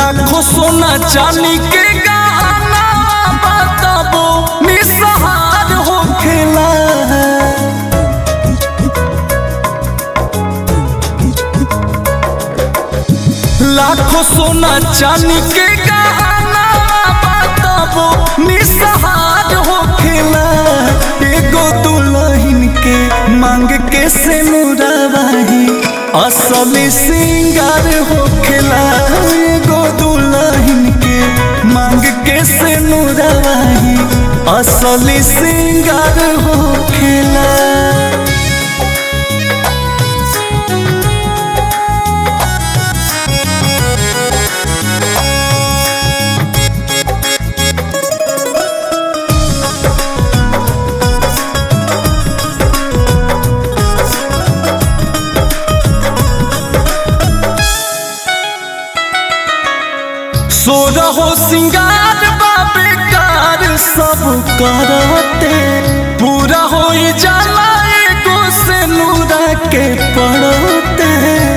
लाखों सोना चांदी के गहना बताबो निसहार होखेला लाखों सोना चांदी के गहना बताबो निसहार होखेला एगो दुल्हन के मांग के से मुराबाही असली सिंगार होखेला एगो दुल्हन के मांग के से मुराबाही असली सिंगार होखेला सो रहो सिंगार बाबे कार सब करते पूरा हो जाला एगो से नूरा के पड़ते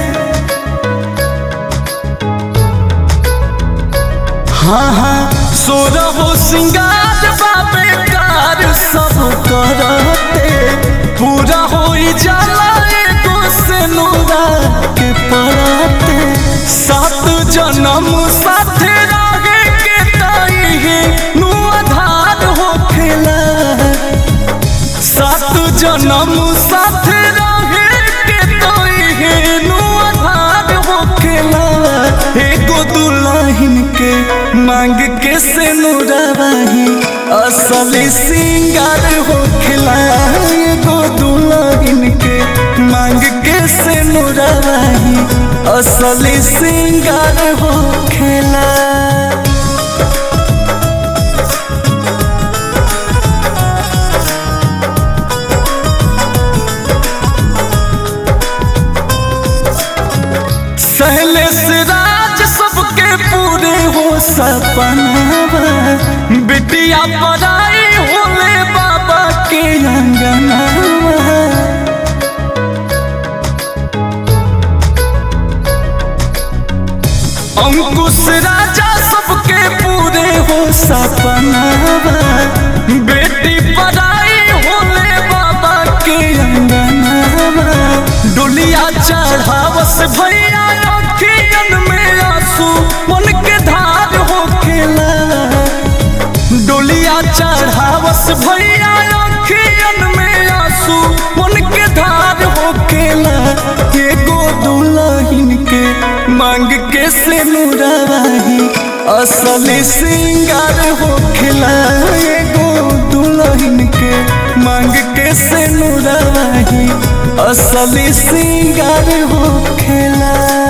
हाँ हाँ सो रहो सिंगार बाबे कार सब करते पूरा हो जाला एगो से नूरा के पड़ते सात जन्म साथे रहे के ताई है नु आधार होखेला सात जन्म साथे रहे के ताई है नु आधार होखेला एगो दुल्हन के मांग के से नुराबाही असली सिंगार होखेला एगो दुल्हन के मांग के से नुराबाही असली सिंगार होखेला सहले से राज सबके पूरे हो सपनावा बिटिया पराई होले बाबा के अंगनावा अंकुश राजा सबके पूरे हो सपनावा बेटी पराई होले बाबा के अंगनावा डोलिया चढ़ावस भैया अखियन में आंसू मन के धार होखेला डोलिया चढ़ावस भैया अखियन में आंसू मन के धार होखेला एगो दुल्हन के मांग के से नुराबाही असली सिंगार होखेला एगो दुल्हन के मांग के से नुराबाही असली सिंगार होखेला